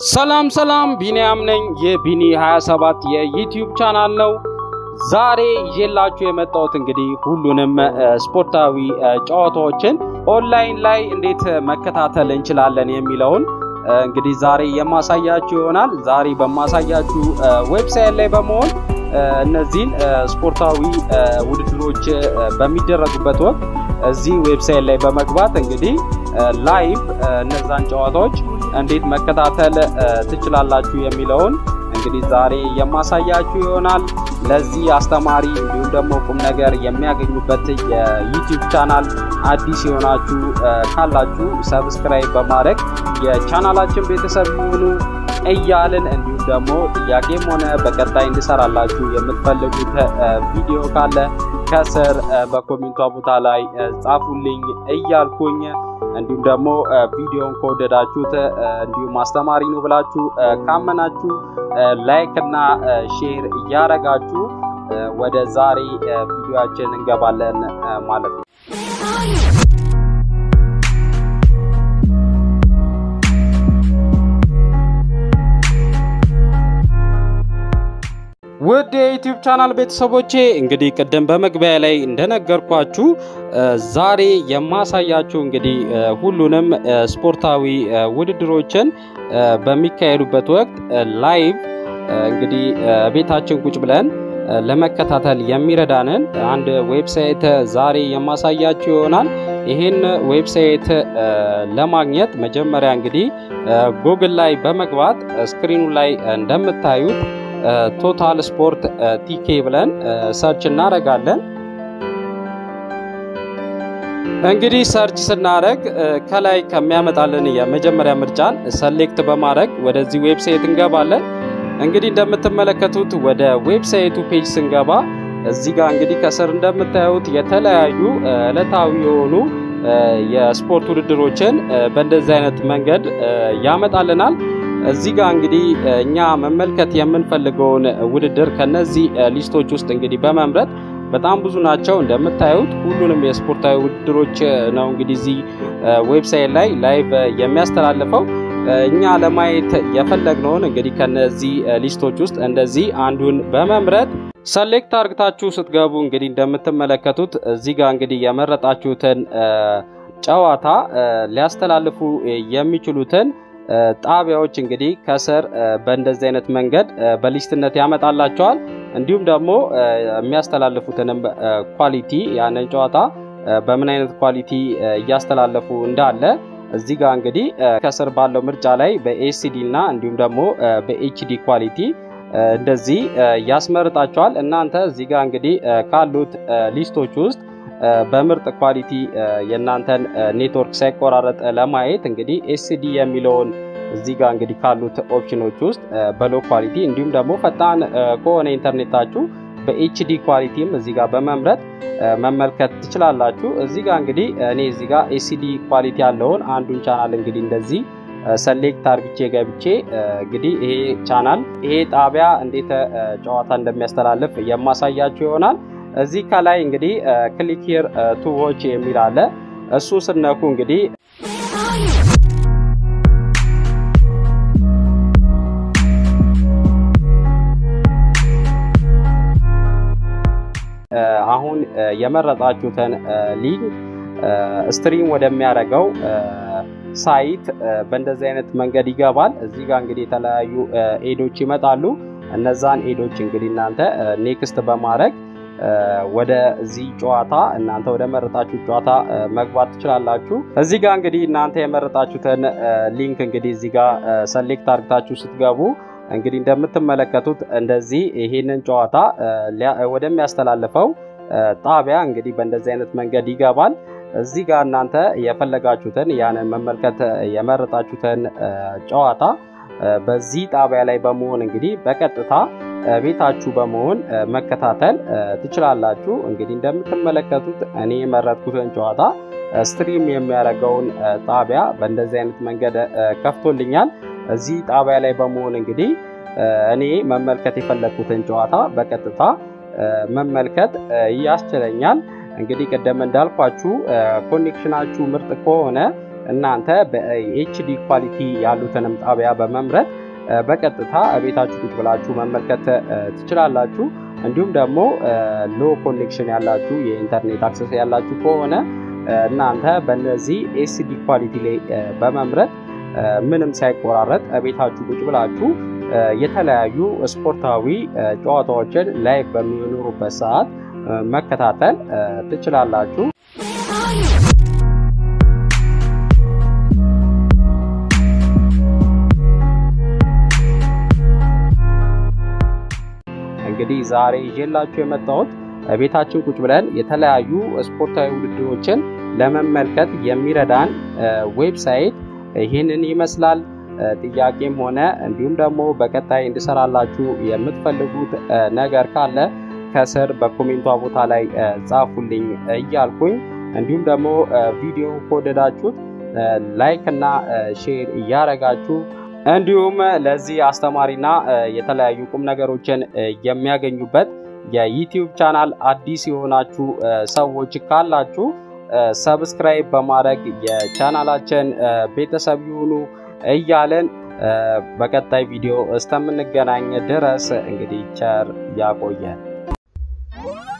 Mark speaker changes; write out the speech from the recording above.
Speaker 1: ሰላም ሰላም፣ ቢኒያም ነኝ። የቢኒ 27 የዩቲዩብ ቻናል ነው። ዛሬ ይዤላችሁ የመጣሁት እንግዲህ ሁሉንም ስፖርታዊ ጨዋታዎችን ኦንላይን ላይ እንዴት መከታተል እንችላለን የሚለውን እንግዲህ ዛሬ የማሳያችሁ ይሆናል። ዛሬ በማሳያችሁ ዌብሳይት ላይ በመሆን እነዚህን ስፖርታዊ ውድድሮች በሚደረጉበት ወቅት እዚህ ዌብሳይት ላይ በመግባት እንግዲህ ላይቭ እነዛን ጨዋታዎች እንዴት መከታተል ትችላላችሁ የሚለውን እንግዲህ ዛሬ የማሳያችሁ ይሆናል። ለዚህ አስተማሪ እንዲሁም ደግሞ ቁም ነገር የሚያገኙበት የዩቲዩብ ቻናል አዲስ የሆናችሁ ካላችሁ ሰብስክራይብ በማድረግ የቻናላችን ቤተሰብ ይሁኑ እያልን እንዲሁም ደግሞ ጥያቄም ሆነ በቀጣይ እንድሰራላችሁ የምትፈልጉት ቪዲዮ ካለ ከስር በኮሜንቷ ቦታ ላይ ጻፉልኝ እያልኩኝ እንዲሁም ደግሞ ቪዲዮን ከወደዳችሁት እንዲሁም አስተማሪ ነው ብላችሁ ካመናችሁ ላይክ እና ሼር እያረጋችሁ ወደ ዛሬ ቪዲዮአችን እንገባለን ማለት ነው። ውድ የዩቲዩብ ቻናል ቤተሰቦቼ እንግዲህ ቅድም በመግቢያ ላይ እንደነገርኳችሁ ዛሬ የማሳያችሁ እንግዲህ ሁሉንም ስፖርታዊ ውድድሮችን በሚካሄዱበት ወቅት ላይቭ እንግዲህ ቤታችን ቁጭ ብለን ለመከታተል የሚረዳንን አንድ ዌብሳይት ዛሬ የማሳያችሁ ይሆናል። ይህን ዌብሳይት ለማግኘት መጀመሪያ እንግዲህ ጉግል ላይ በመግባት ስክሪኑ ላይ እንደምታዩት ቶታል ስፖርት ቲኬ ብለን ሰርች እናደርጋለን። እንግዲህ ሰርች ስናደርግ ከላይ ከሚያመጣልን የመጀመሪያ ምርጫን ሰሌክት በማድረግ ወደዚህ ዌብሳይት እንገባለን። እንግዲህ እንደምትመለከቱት ወደ ዌብሳይቱ ፔጅ ስንገባ እዚህ ጋር እንግዲህ ከስር እንደምታዩት የተለያዩ ዕለታዊ የሆኑ የስፖርት ውድድሮችን በእንደዚህ አይነት መንገድ ያመጣልናል። እዚህ ጋር እንግዲህ እኛ መመልከት የምንፈልገውን ውድድር ከነዚህ ሊስቶች ውስጥ እንግዲህ በመምረጥ በጣም ብዙ ናቸው። እንደምታዩት ሁሉንም የስፖርታዊ ውድድሮች ነው እንግዲህ እዚህ ዌብሳይት ላይ ላይቭ የሚያስተላልፈው። እኛ ለማየት የፈለግነውን እንግዲህ ከነዚህ ሊስቶች ውስጥ እንደዚህ አንዱን በመምረጥ ሰሌክት አርግታችሁ ስትገቡ እንግዲህ እንደምትመለከቱት እዚህ ጋር እንግዲህ የመረጣችሁትን ጨዋታ ሊያስተላልፉ የሚችሉትን ጣቢያዎች እንግዲህ ከስር በእንደዚህ አይነት መንገድ በሊስትነት ያመጣላቸዋል። እንዲሁም ደግሞ የሚያስተላልፉትንም ኳሊቲ ያንን ጨዋታ በምን አይነት ኳሊቲ እያስተላለፉ እንዳለ እዚህ ጋር እንግዲህ ከስር ባለው ምርጫ ላይ በኤሲዲ እና እንዲሁም ደግሞ በኤችዲ ኳሊቲ እንደዚህ ያስመርጣቸዋል። እናንተ እዚህ ጋር እንግዲህ ካሉት ሊስቶች ውስጥ በምርጥ ኳሊቲ የእናንተን ኔትወርክ ሳይቆራረጥ ለማየት እንግዲህ ኤስዲ የሚለውን እዚህ ጋር እንግዲህ ካሉት ኦፕሽኖች ውስጥ በሎ ኳሊቲ እንዲሁም ደግሞ ፈጣን ከሆነ ኢንተርኔታችሁ በኤችዲ ኳሊቲም እዚህ ጋር በመምረጥ መመልከት ትችላላችሁ። እዚህ ጋር እንግዲህ እኔ እዚህ ጋር ኤሲዲ ኳሊቲ ያለውን አንዱን ቻናል እንግዲህ እንደዚህ ሰሌክት አርግቼ ገብቼ እንግዲህ ይሄ ቻናል ይሄ ጣቢያ እንዴት ጨዋታ እንደሚያስተላልፍ የማሳያችሁ ይሆናል። እዚህ ከላይ እንግዲህ ክሊክ ሂር ቱ ዎች የሚል አለ። እሱ ስነኩ እንግዲህ አሁን የመረጣችሁትን ሊንክ ስትሪም ወደሚያደርገው ሳይት በእንደዚህ አይነት መንገድ ይገባል። እዚህ ጋር እንግዲህ የተለያዩ ኤዶች ይመጣሉ። እነዛን ኤዶች እንግዲህ እናንተ ኔክስት በማድረግ ወደዚህ ጨዋታ እናንተ ወደ መረጣችሁ ጨዋታ መግባት ትችላላችሁ። እዚህ ጋር እንግዲህ እናንተ የመረጣችሁትን ሊንክ እንግዲህ እዚህ ጋር ሰሌክት አድርግታችሁ ስትገቡ እንግዲህ እንደምትመለከቱት እንደዚህ ይሄንን ጨዋታ ወደሚያስተላልፈው ጣቢያ እንግዲህ በእንደዚህ አይነት መንገድ ይገባል። እዚህ ጋር እናንተ የፈለጋችሁትን ያንን መመልከት የመረጣችሁትን ጨዋታ በዚህ ጣቢያ ላይ በመሆን እንግዲህ በቀጥታ ቤታችሁ በመሆን መከታተል ትችላላችሁ። እንግዲህ እንደምትመለከቱት እኔ የመረጥኩትን ጨዋታ ስትሪም የሚያደርገውን ጣቢያ በእንደዚህ አይነት መንገድ ከፍቶልኛል። እዚህ ጣቢያ ላይ በመሆን እንግዲህ እኔ መመልከት የፈለግኩትን ጨዋታ በቀጥታ መመልከት ያስችለኛል። እንግዲህ ቅድም እንዳልኳችሁ ኮኔክሽናችሁ ምርጥ ከሆነ እናንተ በኤችዲ ኳሊቲ ያሉትንም ጣቢያ በመምረጥ በቀጥታ ቤታችሁ ቁጭ ብላችሁ መመልከት ትችላላችሁ። እንዲሁም ደግሞ ሎ ኮኔክሽን ያላችሁ የኢንተርኔት አክሰስ ያላችሁ ከሆነ እናንተ በእነዚህ ኤስዲ ኳሊቲ ላይ በመምረጥ ምንም ሳይቆራረጥ ቤታችሁ ቁጭ ብላችሁ የተለያዩ ስፖርታዊ ጨዋታዎችን ላይቭ በሚኖሩበት ሰዓት መከታተል ትችላላችሁ። እንግዲህ ዛሬ ይዤላችሁ የመጣሁት ቤታችን ቁጭ ብለን የተለያዩ ስፖርታዊ ውድድሮችን ለመመልከት የሚረዳን ዌብሳይት ይህንን ይመስላል። ጥያቄም ሆነ እንዲሁም ደግሞ በቀጣይ እንድሰራላችሁ የምትፈልጉት ነገር ካለ ከስር በኮሜንቷ ቦታ ላይ ጻፉልኝ እያልኩኝ እንዲሁም ደግሞ ቪዲዮ ከወደዳችሁት ላይክ እና ሼር እያረጋችሁ እንዲሁም ለዚህ አስተማሪና የተለያዩ ቁም ነገሮችን የሚያገኙበት የዩቲዩብ ቻናል አዲስ የሆናችሁ ሰዎች ካላችሁ ሰብስክራይብ በማድረግ የቻናላችን ቤተሰብ ይሁኑ እያለን በቀጣይ ቪዲዮ እስከምንገናኝ ድረስ እንግዲህ ቸር ያቆየን።